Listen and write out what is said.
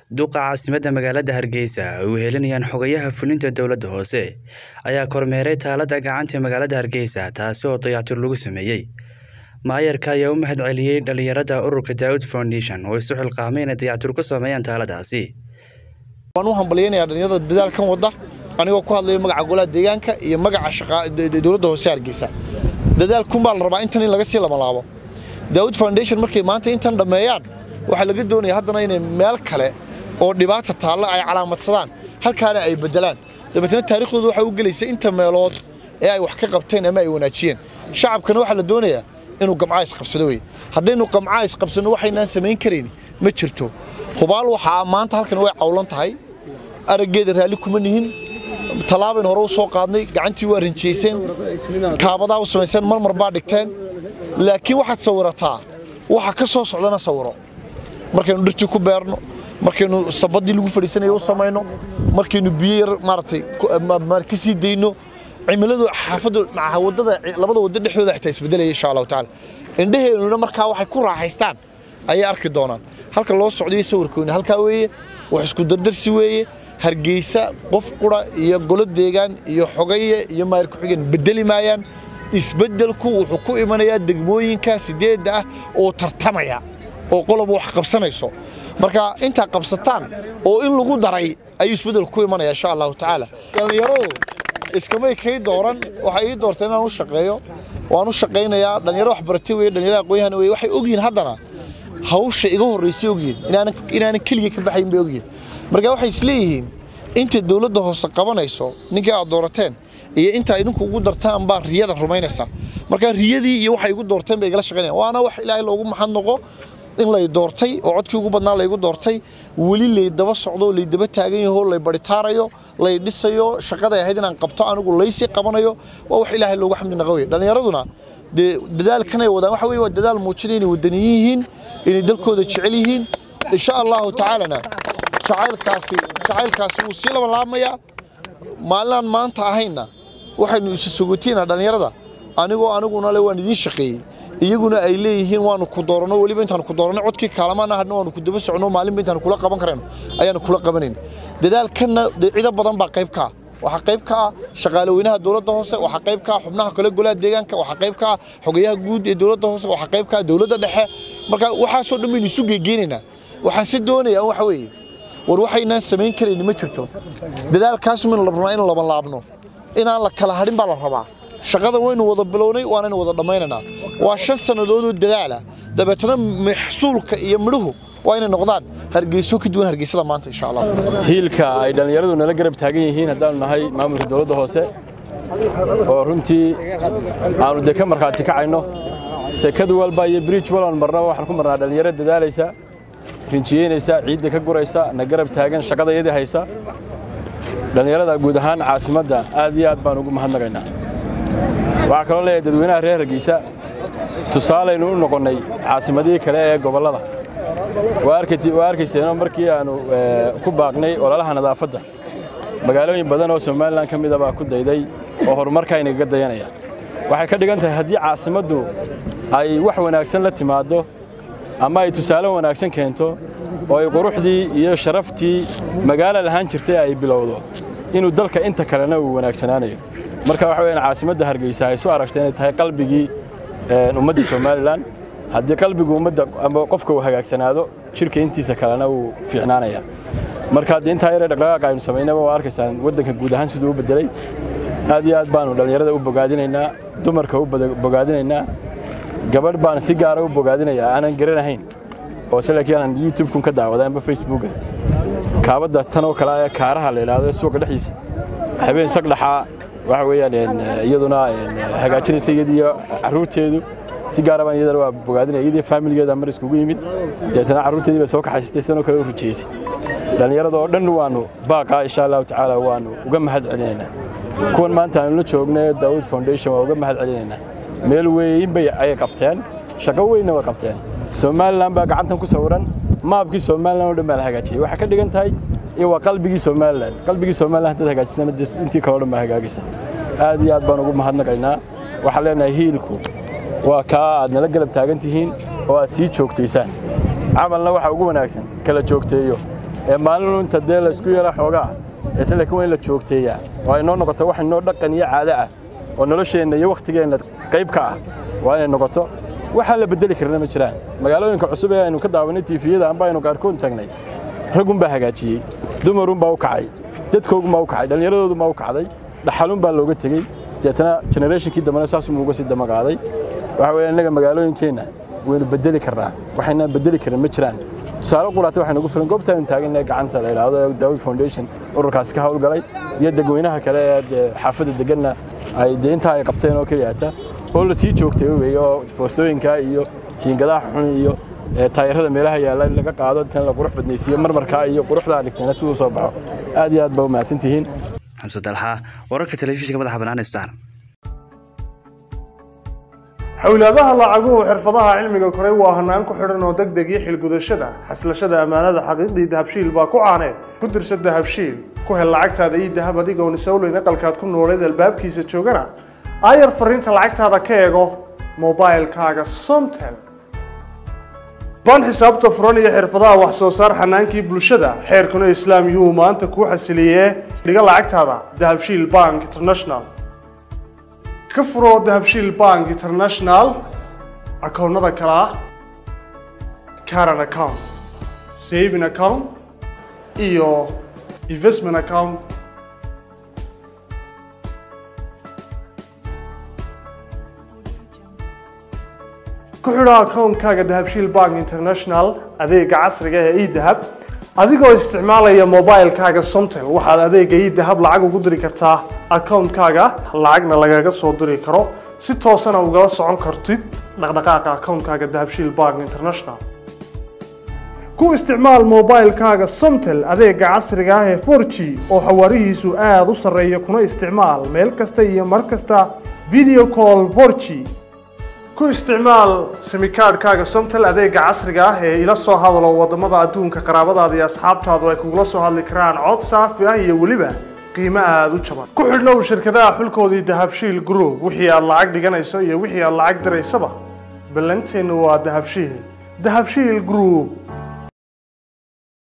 duqa caasimadda magaalada hargeysa ay u helinayaan xogayaha fulinta dowladda hoose ayaa kormeeray taalada gacanta magaalada hargeysa taasi oo dayactir lagu sameeyey maayarka ayaa u mahad celiyey dhallinyarada ururka daawud foundation oo isu xilqaamay inay dayactir ku sameeyaan taaladaasi waan u hambalyaynayaa dhallinyarada dadaalkan wadda anigoo ku hadlaya magaca golaha deegaanka iyo magaca dowladda hoose hargeysa dadaalkunbaa la rabaa intan in laga sii lamalaabo daawud foundation markay maanta intan dhammeeyaan waxaa laga doonaya haddana inay meel kale oo dhibaata taalla ay calaamadsadaan halkaana ay beddelaan dabeetna taariikhdooda waxaa u gelaysa inta meelood ee ay wax ka qabteen ama ay wanaajiyeen shacabkana waxaa la doonayaa inuu gamcaa isqabsado wey haddaynu gamcaa isqabsanno waxaynaan samayn karayn ma jirto hubaal waxaa maanta halkan way cawlan tahay araggeeda raalli kuma nihin tallaabayn hore u soo qaadnay gacantii waa rinjiyayseen kaabadaa u samayseen marmar baa dhigteen laakiin waxaad sawirataa waxa ka soo socdana sawiro markaynu dhirtii ku beerno markaynu sabaddii lagu fadhiisanaya u samayno markaynu biyo yar maaragtay ka sii dayno cimiladu xaafaddu maca waddada labada waddo dhexdooda xitaa isbedelaya insha allahu tacaala indhaheennuna markaa waxay ku raaxaystaan ayay arki doonaan halka loo socdayo sawirkooni halkaa weeye wax isku dardarsi weeye hargeysa qof qura iyo golo deegaan iyo xogaye iyo maayar ku-xigeen bedeli maayaan isbeddelku wuxuu ku imanayaa degmooyinka sideedda ah oo tartamaya oo qoloba wax qabsanayso marka intaa qabsataan oo in lagu daray ayuu isbeddelku ku imanaya insha allahu tacaala dhallinyaradu iskamay kay dooran waxay ii doortay inaan u shaqeeyo waan u shaqaynayaa dhallinyaro waxbaratay weye dhallinyaro aqoon-yahan weye waxay ogyihiin haddana hawsha iga horraysay ogyihiin inaanan inaanan keliga ka baxayn bay ogyihiin marka waxay isleeyihiin inta dowladda hoose qabanayso ninkii aad doorateen iyo inta idinku ugu dartaan baa riyada rumaynaysaa marka riyadii iyo waxay igu doorteen bay igala shaqaynayaan waana wax ilaahay loogu maxad noqo in lay doortay oo codkii ugu badnaa laygu doortay weli lay daba socdo lay daba taagan yaho lay baritaarayo lay dhisayo shaqaday ahayd inaan qabto anigu laysii qabanayo waa wax ilaahay loogu xamdi naqa wey dhallinyaraduna dee dadaalkanay wadaan waxa weye waa dadaal muujinaya inay wadaniyin yihiin inay dalkooda jecel yihiin insha allahu tacaalana jacaylkaasi jacaylkaasi wuu sii labanlaabmayaa maalinaan maanta ahayna waxaynu isu sogotiinaa dhallinyarada anigoo aniguna le waan idiin shaqeeyey iyaguna ay leeyihiin waanu ku dooranno weliba intaanu ku dooranno codkii kaalamaan ahadna waanu ku daba socno maalinba intaanu kula qaban karayno ayaanu kula qabanayn dadaalkanna cido badan baa qayb ka ah waxaa qayb ka ah shaqaale weynaha dowladda hoose waxaa qayb ka ah xubnaha kale golaha deegaanka waxaa qayb ka ah xogayaha guud ee dowladda hoose waxaa qayb ka ah dowladda dhexe marka waxaasoo dhan baynu isu geegeenaynaa waxaan se doonayaa waxa weeye war waxaynaan samayn karayni ma jirto dadaalkaasumaynu rabnaa in laban laabno inaan la kala hadhin baa la rabaa shaqadan waynu wada bilownay waanaynu wada dhammaynaynaa waa shan sannadoodoo dadaala dabeetana maxsuulka iyo midhuhu waa inay noqdaan hargeyso ka duwan hargeysada maanta insha allah hiilka ay dhallinyaradu nala garab taagan yihiin haddaanu nahay maamulka dowladda hoose oo runtii aanu dee ka markhaati kacayno sekad walba iyo briij walban marnaba waxaan ku marnaa dhallinyaro dadaalaysa rinjiyeynaysa ciidda ka guraysa na garab taagan shaqada iyadii haysa dhallinyarada guud ahaan caasimadda aad iyo aad baan ugu mahadnaqaynaa waxaa kaloo leeyahay dadweynaha reer hargeysa tusaalaynu u noqonnay caasimadihii kale ee gobollada waa arkayseenoo markii aannu ku baaqnay ololaha nadaafadda magaalooyin badan oo somalilan ka mida baa ku dayday oo horumarkaynagaga dayanaya waxay ka dhigan tahay haddii caasimaddu ay wax wanaagsan la timaaddo ama ay tusaale wanaagsan keento oo ay quruxdii iyo sharaftii magaalo lahaan jirtay ay bilowdo inuu dalka inta kalena uu wanaagsanaanayo marka waxa weyaan caasimadda hargeysa ay isu aragtay inay tahay qalbigii ummadda somalilan haddii qalbigu ummadda ama qofka uu hagaagsanaado jirka intiisa kalena wuu fiicnaanaya marka haddii intaa yaree dhaqdhaqaaqa aynu samaynaba waa arkaysaan waddanka guud ahaan siduu u beddelay aad iyo aad baanu dhallinyarada u bogaadinaynaa dumarka u bogaadinaynaa gabadh baan si gaara u bogaadinayaa aanan garanahayn oo se laakiin aanan youtube-kun ka daawaday amba facebooka kaabadda tan oo kale ee kaaraha la idhaahdo suuqa dhexdiisa habeen sagdhaxaa waxa weeyaan iyaduna hagaajinaysa iyadiiyo carruurteedu si gaara baan iyadana waa bogaadinaya iyadii faamiligeeda mar iskugu yimid deetana carruurteedii bay soo kaxaysatay sanoo kale u rujeysay dhallinyarada oo dhan waannu baaqaa insha allahu tacaala waannu uga mahad celinaynaa kuwan maanta aanu la joogna ee daawud foundation waa uga mahad celinaynaa meel weyn bay ayay qabteen shaqo weynna way qabteen somalilan baa gacantan ku sawiran maabkii somalilan oo dhan baa la hagaajiyey waxay ka dhigan tahay in waa qalbigii somalilan qalbigii somalilan haddaad hagaajisana intii kaloo dhan baa hagaagaysa aad iyo aad baan ugu mahadnaqaynaa waxaan leenahay hiilku waa kaa aad nala garab taagan tihiin oo aad sii joogtaysaan camalna waxa ugu wanaagsan kala joogteeyo ee maalin inta dee la isku yeela xoogaa isla laakiin waa in la joogteeyaa oo ay noo noqoto wax inoo dhaqan iyo caado ah oo nolosheenna iyo wakhtigeenna qayb ka ah waa inay noqoto waxaan la bedeli karna ma jiraan magaalooyinka cusub ee aynu ka daawanay tiifiyada amba aynu qaarkood tagnay raggunbaa hagaajiyey dumarunbaa u kacay dadkoogunbaa u kacay dhallinyaradoodunbaa u kacday dhaxalunbaa looga tegey deetana generationkii dambena saasuma uga sii damaqaaday waxa weeye innaga magaalooyinkeenna waynu bedeli karnaa waxaynaan bedeli karin ma jiraan tusaale quraata waxaynu ugu filan goobtaaynu taagannahay gacanta la yidhaahdo ee daawud foundation ururkaasi ka howlgalay iyo dadweynaha kale ee dee xaafadda deganna ay dee intaa ay qabteen oo keliyaata oo la sii joogtay weeye oo foostooyinka iyo jiingadaha xun iyo taayirada meelaha yaalla in laga qaado intan la qurux badnaysiiyo marmarkaa iyo quruxdaa dhigtayna siduu soo baxo aad iyo aad baa u mahadsantihiin xamse dalxa wararka telefishinka madaxa bannaan star xowlaadaha lacaguhu xirfadaha cilmiga koray waa hanaan ku xidhan oo deg deg iyo xilgudashada xaslashada ammaanada xaqiiqdii dahabshiil baa ku caaneed ku dirsa dahabshiil ku hel lacagtaada ii dahab adigoon isowleyn aqalkaad ku nooleed albaabkiisa joogana aayar fariinta lacagtaada ka eego mobailkaaga somtel baan xisaabta furan iyo xirfadaha wax soo saar xanaankii bulshada xeerkuna islaam yuhuu maanta kuu xasiliyee dhiga lacagtaada dahabshiil bank international ka furo dahabshiil bank international akoonnada kale ah caran account saving account iyo investment account ku xidho akoonkaaga dahabshiil bank international adeega casriga ee edahab adigoo isticmaalaya mobilkaaga somtel waxaad adeega edahab lacag ugu diri kartaa akoonkaaga lacagna lagaga soo diri karo si toosana ugala socon kartid dhaqdhaqaaqa akoonkaaga dahabshiil bank international ku isticmaal mobilkaaga somtel adeega casriga ah ee 4g oo xawaarihiisu aada u sarreeya kuna isticmaal meel kasta iyo mar kasta video call 4g ku isticmaal simikaadhkaaga somtel adeega casriga ah ee ila soo hadalo wadamada adduunka qaraabadaada iyo asxaabtaadu ay kugula soo hadli karaan cod saafi ah iyo weliba qiimo aada u jaban ku xidhnow shirkadaha xulkoodii dahabshiil group wixii aad lacag dhiganayso iyo wixii aad lacag diraysaba ballanteennu waa dahabshiil dahabshiil group